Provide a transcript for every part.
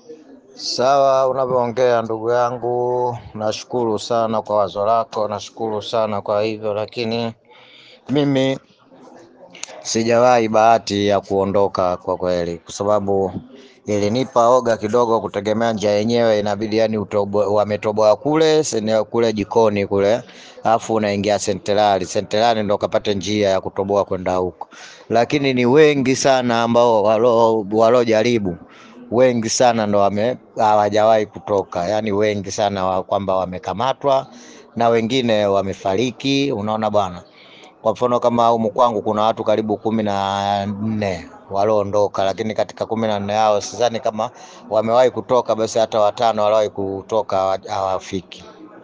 Sawa unavyoongea ndugu yangu, nashukuru sana kwa wazo lako, nashukuru sana kwa hivyo, lakini mimi sijawahi bahati ya kuondoka kwa kweli, kwa sababu ilinipa oga kidogo kutegemea njia yenyewe, inabidi yani utobo, wametoboa kule sene- kule jikoni kule, alafu unaingia sentelari, sentelari ndo kapate njia ya kutoboa kwenda huko, lakini ni wengi sana ambao walo walojaribu wengi sana ndo wame hawajawahi kutoka, yaani wengi sana wa, kwamba wamekamatwa na wengine wamefariki. Unaona bwana, kwa mfano kama humu kwangu kuna watu karibu kumi na nne walioondoka, lakini katika kumi na nne hao sidhani kama wamewahi kutoka, basi hata watano waliowahi kutoka hawa- hawafiki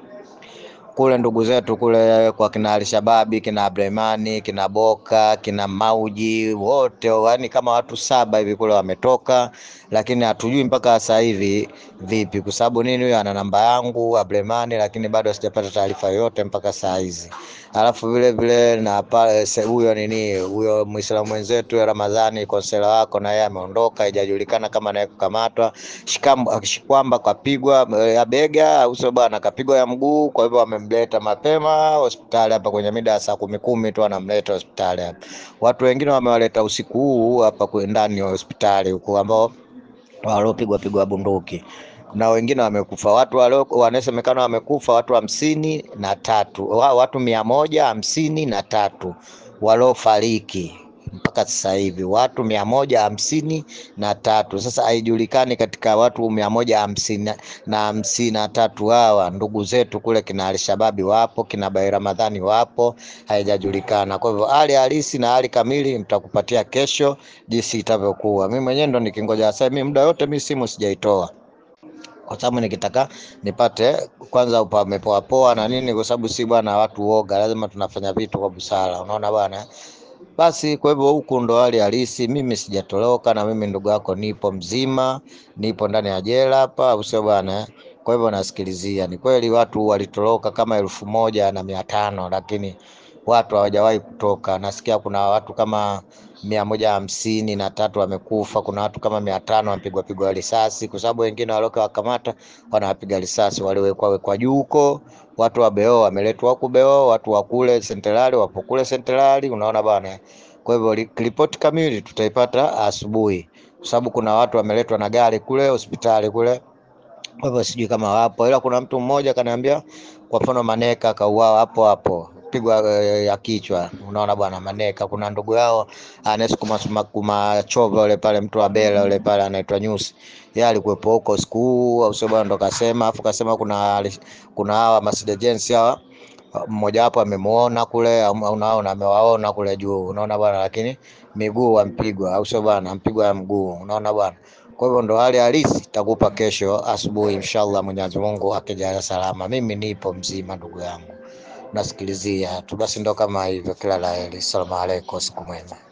kule ndugu zetu kule kwa kina Alshababi, kina Abdurahmani, kina Boka, kina Mauji, wote yani kama watu saba hivi kule wametoka, lakini hatujui mpaka sasa hivi vipi, kwa sababu nini, huyo ana namba yangu Abdurahmani, lakini bado sijapata taarifa yoyote mpaka saa hizi. Alafu vile vile na pale se- huyo nini, huyo Muislamu mwenzetu ya Ramadhani konsela wako na yeye ameondoka, haijajulikana kama naye kukamatwa. Shikam- Shikwamba kapigwa eh, ya bega au sio bwana, kapigwa ya mguu. Kwa hivyo wamemleta mapema hospitali hapa kwenye mida ya saa kumi kumi tu wanamleta hospitali hapa. Watu wengine wamewaleta usiku huu hapa kwe- ndani ya hospitali huku ambao waliopigwa pigwa bunduki na wengine wamekufa. Watu walio wanasemekana wamekufa watu hamsini na tatu wa- watu mia moja hamsini na tatu waliofariki mpaka sasa hivi watu mia moja hamsini na tatu. Sasa haijulikani katika watu mia moja hamsini na- na hamsini na tatu hawa ndugu zetu kule kina Alshababi wapo, kina Bai Ramadhani wapo, haijajulikana. Kwa hivyo hali halisi na hali kamili nitakupatia kesho jinsi itavyokuwa. Mimi mwenyewe ndo nikingoja sasa, mimi muda yote mimi simu sijaitoa kwa sababu nikitaka nipate kwanza pamepoa poa na nini, kwa sababu si bwana watu woga, lazima tunafanya vitu kwa busara, unaona bwana. Basi kwa hivyo huku ndo hali halisi. Mimi sijatoroka, na mimi ndugu yako nipo mzima, nipo ndani ya jela hapa, au sio bwana? Kwa hivyo nasikilizia, ni kweli watu walitoroka kama elfu moja na mia tano lakini watu hawajawahi kutoka. Nasikia kuna watu kama mia moja hamsini na tatu wamekufa, kuna watu kama mia tano wamepigwa pigwa risasi, kwa sababu wengine walioka wakamata wanawapiga risasi, waliwekwa wekwa juu huko. Watu wa Beo wameletwa huku Beo, watu wa kule Sentrali wapo kule Sentrali, unaona bwana. Kwa hivyo li- ripoti kamili tutaipata asubuhi, kwa sababu kuna watu wameletwa na gari kule hospitali kule kwa hivyo sijui kama wapo, ila kuna mtu mmoja kaniambia, kwa mfano Maneka akauawa hapo hapo pigwa eh, ya kichwa. Unaona bwana, Maneka kuna ndugu yao anayesukuma suma- kumachova yule pale, mtu wa Bela yule pale anaitwa Nyusi, yeye alikuwepo huko siku huu, au sio bwana? Ndo kasema, afu kasema kuna kuna hawa Mercedes Benz hawa mmoja wapo amemuona kule, au- unaona amewaona kule juu, unaona bwana, lakini miguu ampigwa, au sio bwana, ampigwa ya mguu, unaona bwana. Kwa hivyo ndo hali halisi, takupa kesho asubuhi inshallah, Mwenyezi Mungu akijalia salama. Mimi nipo mzima ndugu yangu, nasikilizia tu basi, ndo kama hivyo. Kila la heri, salamu alaikum, siku mwema.